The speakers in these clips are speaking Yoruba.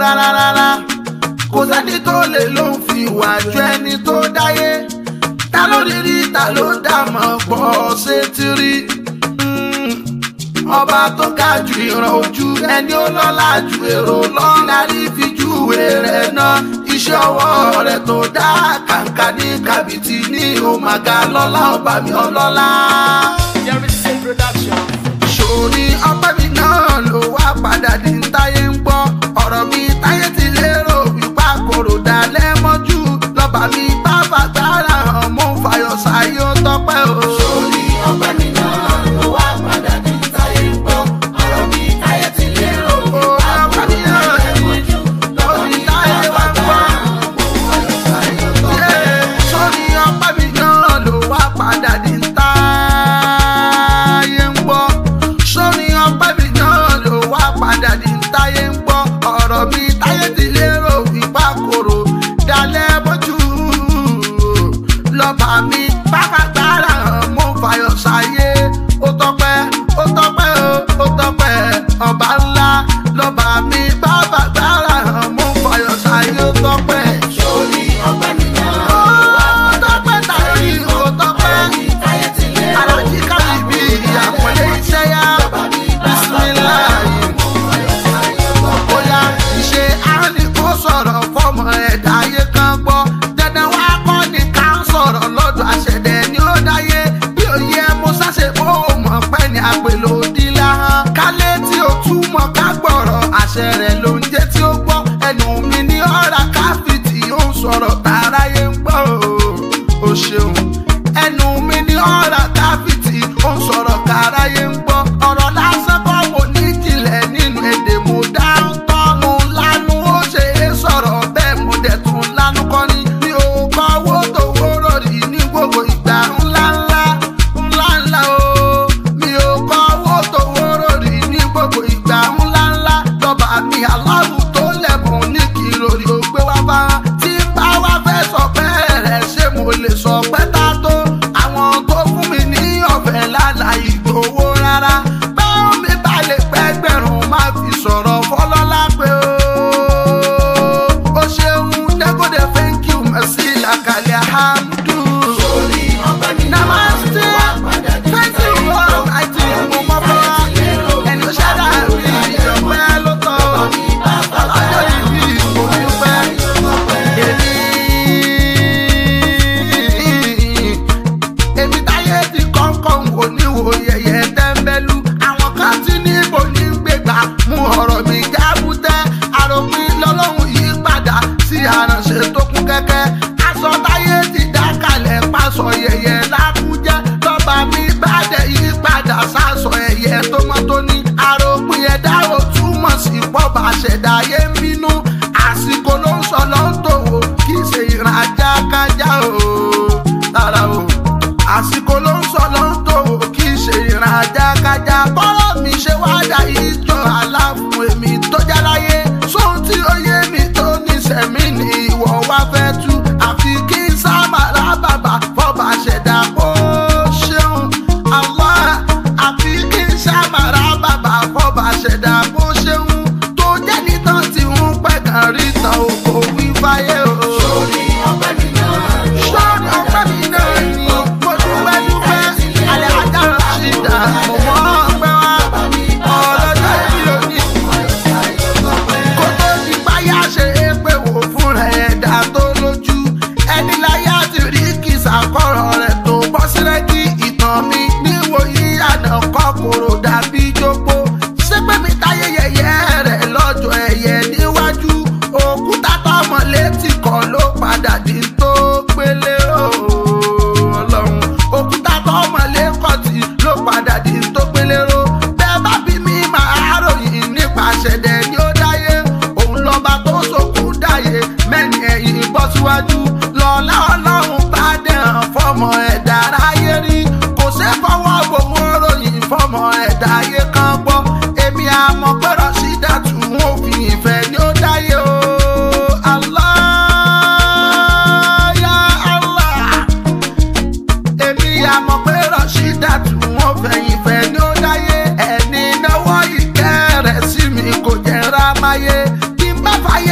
rárá rárá kò sẹ́ni tó lè ló ń fi ìwà ju ẹni tó dáyé ta ló rí rí ta ló dà mọ́ pọ̀ ṣe ti rí ọba tó ga ju ìran ojú ẹni ó lọ́lá ju èrò lọ́lárí fi júwe rẹ̀ náà iṣẹ́ ọwọ́ rẹ̀ tó dá kàǹkà ní kàbìtì ní òmàgà lọ́lá ọba mi ọlọ́lá. Jerry's production. sórí ọpẹ́ mi náà ló wá padà di ń táyé ń gbọ́ ọ̀rọ̀ mi táyé ti lérò wípé àkòrò dalẹ̀ mọ́jú lọ́ba mi bá bàgbára hàn mú fàyọ̀ sáyé ó tọ́pẹ́ o. sórí ọpẹ́ mi náà ló wá padà di ń táyé ń gbọ́ ọ̀rọ̀ mi táyé ti lérò wípé àkòrò dalẹ̀ mọ́jú lọ́ba mi bá bàgbára hàn mú fàyọ̀ sáyé ó tọ́pẹ́ o. sórí ọpẹ́ mi náà ló wá padà di ń táyé ń gbọ́ sórí ọpẹ́ mi náà ló wá padà di ń táyé ń gbọ́ ọ̀rọ̀ mi táyé ti lérò wípá kòrò dalẹ̀ bójú lọ́ba mi bàbá gbára hàn mú fàyọ̀ sáyé ó tọ́pẹ́ ó tọ́pẹ́ ó ó tọ́pẹ́ ọba ńlá lọ́ba mi bàbá gbára hàn mú fàyọ̀ sáyé ó tọ́pẹ́. sórí ọpẹ́ mi náà ó tọ́pẹ́ táyé ó tọ́pẹ́ alájí kábí bí àpọ̀lé iṣẹ́ yá bísíláì bóyá ìṣe áni kó sọ̀rọ̀ fọmọ ẹ̀dá ayé kan gbọ́ dandan wá kọ́ ni ká ń sọ̀rọ̀ lọ́dọ̀ àṣẹ̀dẹ̀ ni ó dáyé bí òye mo ṣàṣe bó o mọ̀ pẹ́ ni àpèlò dílà hàn kálé tí o túmọ̀ ká gbọ̀rọ̀ àṣẹ rẹ̀ ló ń jẹ́ tí ó gbọ́ ẹnu mi ní ọ̀rá káfíìtì ó ń sọ̀rọ̀ tààráyé ń gbọ́ o ṣeun ẹnu mi ní ọ̀rá káfíìtì ó ń sọ̀rọ̀ káráyé ń gbọ́ ọ̀rọ̀ lásán kọ́ mo ní ìjìnlẹ̀ nínú èdè mo dá ń tọ́ mo lánú ó ṣe é sọ̀rọ̀ bẹ́ẹ̀ mo dẹ̀ tún lánú kọ́ ni mi ò kọ́ owó tó wóró rí ní gbogbo ìgbà ńlá ńlá ńlá ńlá o mi ò kọ́ owó tó wóró rí ní gbogbo ìgbà ńlá ńlá lọ́ba mi aláwù tó lẹ̀bùn ní kìròrí ó gbé wá bá tí bá wá fẹ́ sọ bẹ́ẹ̀ rẹ̀ ṣé mo lè sọ pé tá tó àwọn tó fún mi ní ọ̀fẹ́ lálàyé gbowó rárá báwọn mi bá lè pẹ́gbẹ̀rún má fi sọ̀rọ̀ fọlọ́lá pé ó ṣeun dẹ́kọ̀dẹ̀ thank you merci làkàlẹ̀ hamdu. sórí ọgbẹ́ mi náà namaste thank you lord àti mo mọ́ bọ́ ẹni ó ṣẹ́dá rí ìjọpẹ́ ló tọ́ ọjọ́ ìbí mo dúpẹ́ èmi èmi táyé ti kọ́ńkọ́ wò ní wo yẹ̀yẹ́ tẹ́ḿbẹ́lú àwọn kan tí níbo ní gbégbá mú ọ̀rọ̀ mi jábútẹ́ àròpin lọ́lọ́run yí padà sí àránṣẹ́ tó kún kẹ́kẹ́ aṣọ táyé ti dá kalẹ̀ pásọ yẹ̀yẹ́ lákújẹ́ lọ́ba mi bá dẹ̀ yí padà sásọ ẹ̀yẹ tó mọ́ tó ní àròpin ẹ̀dá ò túmọ̀ sí pọ́ba ṣẹ̀dá yé ń bínú àsìkò ló ń sọ ló ń tòwò kì í ṣe ìran ajá kájá o rárá o àsìkò ló ń sọ ló ń tòwò kì í ṣe ìran ajá kájá bọ́rọ̀ mi ṣe wá dà ìjọ aláfún èmi tó jáláyé sóhun tí ó yé mi tó ní sẹ̀mí ni ìwọ wá fẹ́ tú àfi kí n sábà rábàbà fọba ṣẹ̀dá kó ṣeun àwọn àfi kí n sábà rábàbà fọba ṣẹ̀dá kó ṣeun tó jẹ́ nítàn tí ń pẹ́ kàn rí tán o kò wí fáyé o. sórí ọpẹ́ mi náà sórí ọpẹ́ mi náà ni mo dúpẹ́ dúpẹ́ alẹ́ ajá rẹ̀ ṣì dà mo mọ́ ọpẹ́ wá ọlọ́jọ́ ìbí òní kó tó di báyà ṣe é pé wò fúnra ẹ̀dá tó lójú ẹni láyà ti rí kìsà kọ̀rọ̀ rẹ̀ tó bọ́ sílẹ̀ kí ìtàn mi níwòyí àná kọ́kòrò dàbí jókòó ṣé pé mi táyé yẹyẹ rẹ̀ lọ́jọ́ ẹ̀yẹ níwájú òkúta tọmọ létí kan ló padà di tó gbélé o ọlọ́run òkúta tọmọ lẹ́kọ̀tì ló padà di tó gbélé ro bẹ́ẹ̀ bá bí mi máa ròyìn nípa ṣẹ̀dẹ̀ ni ó dáyé òun lọ́ba tó sókú dáyé mẹ́ni ẹ̀yìn bọ́ síwájú lọ́lá ọlọ́run bá dẹ̀hàn fọmọ ẹ̀dá aráyé rí kò ṣe fọwọ́ gbogbo ròyìn fọmọ ẹ̀dá ayé kan gbọ́ èmi àmọ́ pẹ́rọ sí dàtú òfin ìfẹ́ ni ó dáyé o. Allah, ya Allah èmi àmọ̀ pé rọ́ṣídà tí wọ́n fẹ̀yìn fẹ́ ní ó dáyé ẹni náwó ìkẹ́ rẹ̀ sí mi kò jẹ́ rámáyé kí n bá fàyè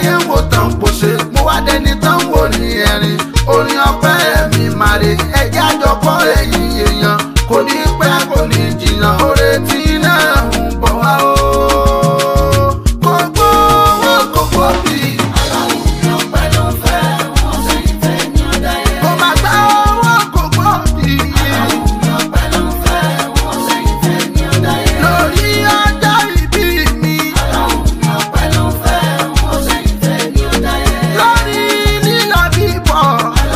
táyé ń wò tán kò ṣe mo wá dẹni tán wò ní ẹ̀rín orin ọpẹ́ mi màrè ẹjẹ́ àjọpọ̀ ẹ̀yìn èèyàn kò ní pẹ́ kò ní jìnnà oore tí náà ń bọ̀ wá o. Gbogbo owó gbogbo bí. Kò má gbá owó gbogbo bí. Lórí ọjọ́ ìbí mi. Lórí lílọ bíbọ̀.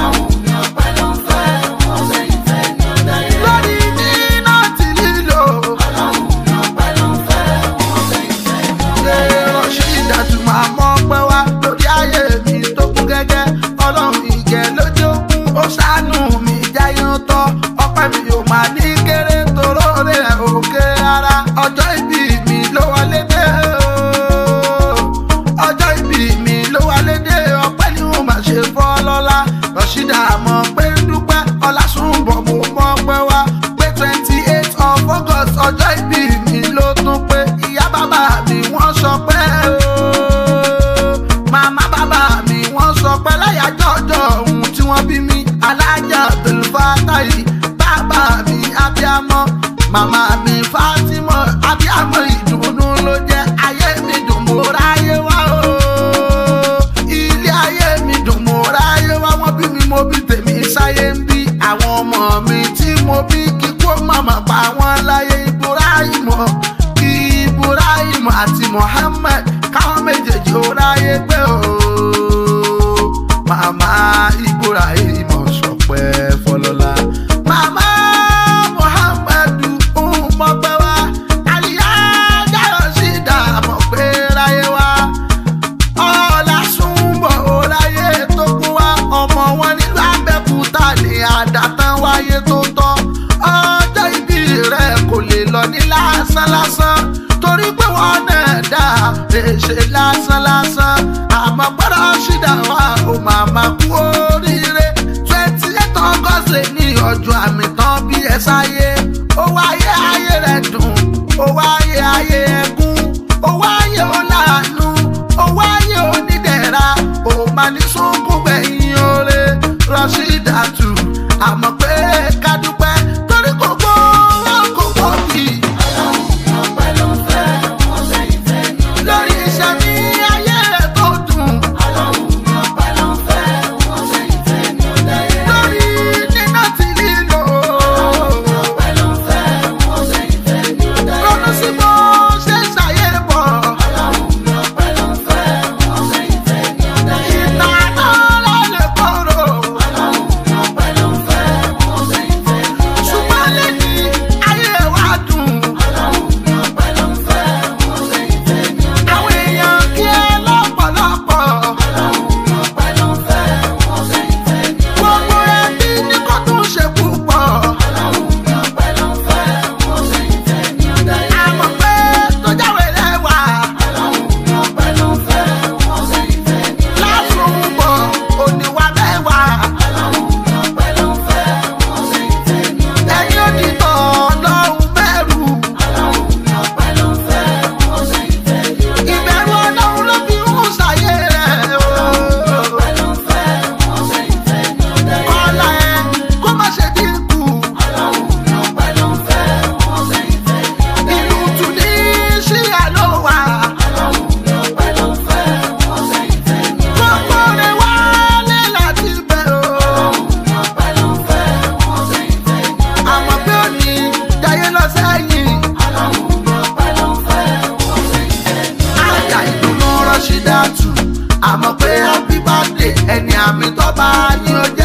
Lórí níná tí lílò. Lérò ṣe ìdájú máa mọ́ pẹ́ wá lórí ayé mi tó kún gẹ́gẹ́. Ọlọ́run ìjẹ́ lójókun ó ṣàánú mi jáyán tọ́. Ọpẹ́ mi ò máa ní kéré toró rẹ̀ òkè ara. Ọjọ́ ìbí mi ló wọlé dé o. Ọjọ́ ìbí mi ló wọlé dé ọpẹ́ ni mo máa ṣe fọ́ lọ́la. Rọ̀ṣídà mọ̀ pé ń dúpẹ́ Ọlásùnbọ̀ mo mọ̀ pé wá pé twenty eight of August ọjọ́ ìbí mi ló tún pé ìyá bàbá mi wọ́n sọ pé ooo. Màmá bàbá mi wọ́n sọ pé láyàjọ́ ọjọ́ ohun tí wọ́n bí mi alájà Abdulfatai bàbá mi abiyamọ màmá mi Fatima abiyamọ ìdùnnú ló jẹ́ ayé mi dùn mo ráyé wá ooo. Ilé ayé mi dùn mo ráyé wá wọ́n bí mi mo bí tèmi sáyé ń bí àwọn ọmọ mi tí mo bí kíkó màmá pa wọ́n láyé Ibrahim Ibrahim àti Muhammad káwọn méjèèjì ó ráyé pé ooo. Màmá Ibrahim sọpẹ́ fọlọ́lá. Màmá Muhammadu ń mọ̀pẹ́ wá. Àlìyá Jáyọ̀ sí dààmú pé ráyé wá ọ̀làsùnbọ̀ ọ̀láyé tó kún wá ọmọ wọn nílùú abẹ́kúta ní àdàtàn wáyé tó tọ́ ọjọ́ ìbí rẹ̀ kò lè lọ ní lásán lásán torí pé wọ́n náà dá èṣe lásán lásán àmọ́ gbọ́dọ̀ ṣìdá wa ò máa máa kú oríire twenty eight august ní ọjọ́ àmì tán bí ẹ sáyé ó wáyé ayé rẹ̀ dùn ó wáyé ayé ẹkún ó wáyé ó láàánú ó wáyé onídẹ̀ra ó máa ní sunkún gbẹ̀yìn oore rọ́ṣídàtù àmọ́ pé ká dúpẹ́ torí kò gbọ́ kò gbọ́ bí. lórí iṣẹ́ mi ayé rẹ̀ tó dùn. lórí níná tí lílo. ronú sí bó ṣe ṣàyè bọ̀. ìtàná lálẹ́ kóró. ṣùgbọ́n lẹ́yìn ayé wa dùn. àwọn èèyàn kí ẹ lọ́pọ̀lọpọ̀. gbogbo ẹbí ní kó tún ṣe púpọ̀. àmọ̀ pé tó jáwé lẹ́wà. lásùnbọ̀ òníwà mẹ́wàá. ẹ̀yin òdìtọ̀ ọlọ́run bẹ̀rù. ìbẹ̀rù ọlọ́run ló fi ń ṣàyè rẹ̀ o. Kọ́lá ẹ kó má ṣe dínkù. Ìlú Tunisia ló wà. Gbogbo rẹ̀ wálé láti bẹ̀ o. Àmọ́ pé ó ní jayé lọ sẹ́yìn. Àjà ìdùnnú Rọ́ṣídàtù. Àmọ́ pé happy birthday ẹni àmì tó bá ní ó